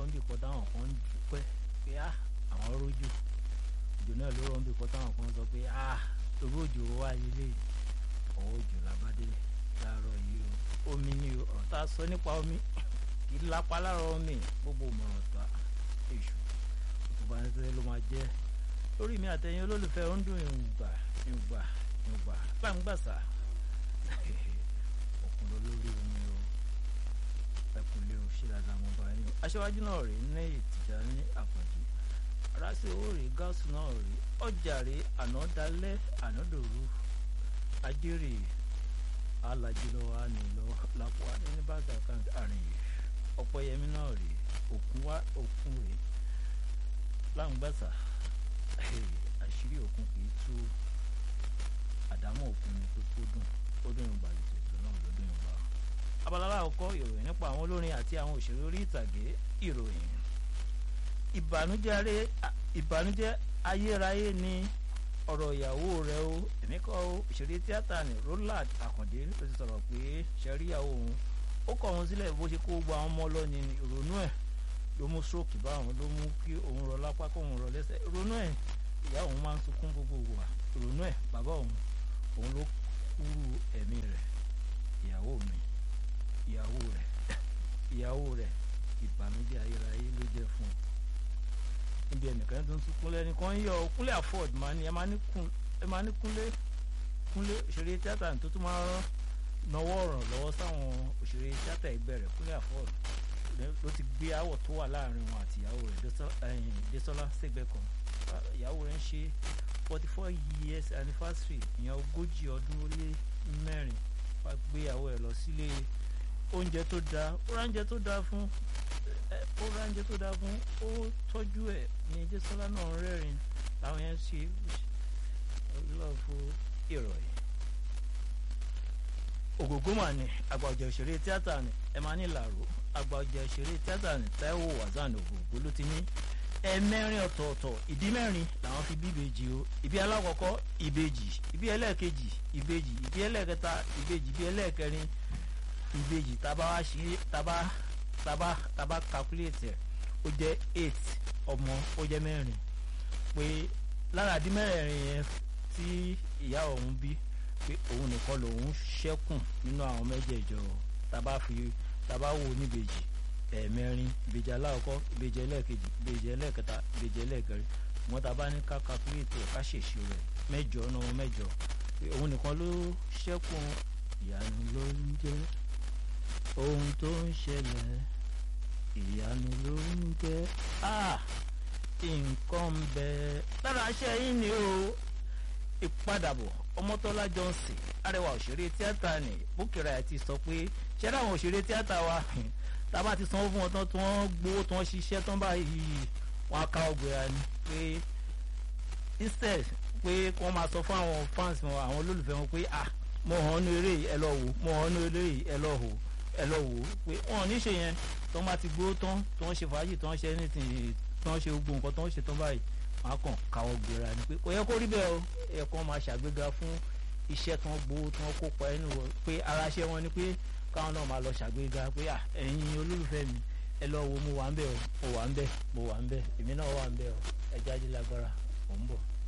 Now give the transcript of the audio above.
ń bì kọ́ táwọn kan ń dúpẹ́ pé á àwọn rójò òjò náà ló rọ̀ ń bì kọ́ táwọn kan sọ pé á torí òjò wá ilé ọwọ́ òjò làbádé láàárọ̀ yìí o omi ni ọ̀tá sọ nípa omi kì í lápá lára omi gbogbo ìmọ̀ràn ta èṣù tó bá ń tẹ́lẹ̀ ló máa jẹ́ lórí mi àtẹ̀yìn olólùfẹ́ ó ń dùn ìgbà ìgbà ìgbà gbàǹgbàsà òkun ló lórí omi o ẹkùnlé o ṣe dáadáa mo bá yín o aṣáájú náà rèé ní ìtìjà ní àpọ̀jù aráṣẹ owó rèé gáàsì náà rèé ọjà rèé ànádálẹ́ ànádòru ajérè alájùlọ ànìlọ làpò àní ní bàtà kan àrìn yìí ọ̀pọ̀yẹmí náà rèé òkun wá òkun rèé láǹgbàsà àṣírí òkun kì í tú àdámọ̀ òkun ni pé kó dùn ó dùn ìgbà ètò náà ló dùn ìgbà. abala aláwọ̀kọ́ ìròyìn nípa àwọn olórin àti àwọn òṣèré orí ìtàgé ìròyìn. ìbànújẹ́ ayérayé ni ọ̀rọ̀ ìyàwó rẹ̀ o èmi kọ́ o òṣèré tíátà ní Roland Àkàndé ló ti sọ̀rọ̀ pé ṣẹ́ríyàwó òun ó kọ̀ òun sílẹ̀ bó ṣe kó gba àwọn ọmọ lọ ní ìrònú ẹ̀ ló mú stroke bá òun ló mú kí òun rọ lápá kó òun rọ lẹ́sẹ̀ ìrònú ẹ̀ ìyá òun máa ń sunkún gbogbo wa ìrònú ẹ̀ bàbá òun òun ló kúrú ẹ̀mí rẹ̀ ìyàwó mi ìyàwó rẹ̀ ìyàwó rẹ̀ ìbànújẹ́ ayérayé ló jẹ́ fún un níbi ẹnìkan tó ń sunkún lẹ́ni kan yọ kúnlé afford máa ní ẹ máa ní kúnlé kúnlé òṣèré tíátà tó tún máa náwó ọ̀ràn lọ́wọ́ sáwọn òṣèré tíátà ẹgbẹ́ rẹ̀ kúnlé afford ló ti gbé àwọ̀ tó wà láàrin wọn àti ìyàwó rẹ̀ Désọ́lá Ṣègbẹ́kan ìyàwó rẹ̀ ń ṣe forty four years anniversary ìyẹn ogójì ọdún ó lé mẹ́rin wá gbé ìyàwó ẹ̀ lọ sílé oúnjẹ tó dáa ó ránjẹ tó dáa fún ó ránjẹ tó dáa fún ó tọ́jú ẹ̀ ní Désọ́lá náà rẹ́rìn làwọn yẹn ṣe lọ́ọ̀fù ìrọ̀yìn ògògó mà ní àgbà ọ̀jẹ̀ òṣèré tíátà ní ẹ máa ní làró àgbà ọ̀jẹ̀ òṣèré tíátà ní Táíwò Wazan ògògó ló ti ní ẹ̀mẹ́rin ọ̀tọ̀ọ̀tọ̀ ìdí mẹ́rin làwọn fi bí ìbejì o ìbí alákọ̀ọ́kọ́ ìbejì ìbí ẹlẹ́ẹ̀kejì ìbejì ìbí ẹlẹ́ẹ̀kẹta ìbejì ìbí ẹlẹ́ẹ̀kẹrin ìbejì tábà wá sí tábà tábà tábà calculate ẹ̀ ó jẹ́ eight ọmọ ó jẹ́ mẹ́rin pé lára ìdí mẹ́rin yẹn tí ìyá òun bí pé òun nìkan lòun ṣẹ́kùn nínú àwọn mẹ́jẹ̀ẹ̀jọ tábà fi tábà wò níbejì ẹ̀ẹ̀mẹrin ìbejì aláwọ̀kọ́ ìbejì ẹlẹ́ẹ̀kejì ìbejì ẹlẹ́ẹ̀kẹta ìbejì ẹlẹ́ẹ̀kẹrin wọn tá a bá ní ká calculate ẹ̀ ká ṣèṣirò rẹ̀ mẹ́jọ náà mẹ́jọ òun nìkan ló ṣẹ́kùn ìyanu ló ń jẹ́ ohun tó ń ṣẹlẹ̀ ìyanu ló ń jẹ́ nǹkan ń bẹ lára aṣẹ yín ni o ìpadàbọ̀ ọmọtọ́lá johnson arẹwà òṣèré tíátà ní bókèrè àti sọ pé ṣẹ́rẹ́ àwọn òṣèré tíátà wa tába ti sanwó fún wọn tán tí wọ́n gbowó tí wọ́n ṣiṣẹ́ tán báyìí wọ́n á ká ọgbẹ́ra ni pé instead pé kí wọ́n máa sọ fún àwọn fans wọn àwọn olólùfẹ́ wọn pé ah mo hàn ní eré yìí ẹ lọ wò mo hàn ní eré yìí ẹ lọ wò ẹ lọ wò pé wọn ò ní ṣe yẹn tí wọ́n bá ti gbowó tán tí wọ́n ṣe fàájì tí wọ́n ṣe anything tí wọ́n ṣe gbogbo nǹkan tí wọ́n ṣe tán báyìí wọ́n á kàn ká ọgbẹ́ra ni pé kò yẹ kó rí bẹ́ẹ̀ o ẹ̀ kàn máa ṣàgbéga fún iṣẹ́ tí wọ́n gbowó tí wọ́n kópa ẹnu pé ara ṣẹ́ wọn ni pé káwọn náà máa lọ ṣàgbéga pé à ẹ̀yin olólùfẹ́ mi ẹ lọ wo mo wà ń bẹ̀ o mo wà ń bẹ̀ mo wà ń bẹ̀ èmi náà wà ń bẹ̀ o ẹ jáde lágbára mò ń bọ̀.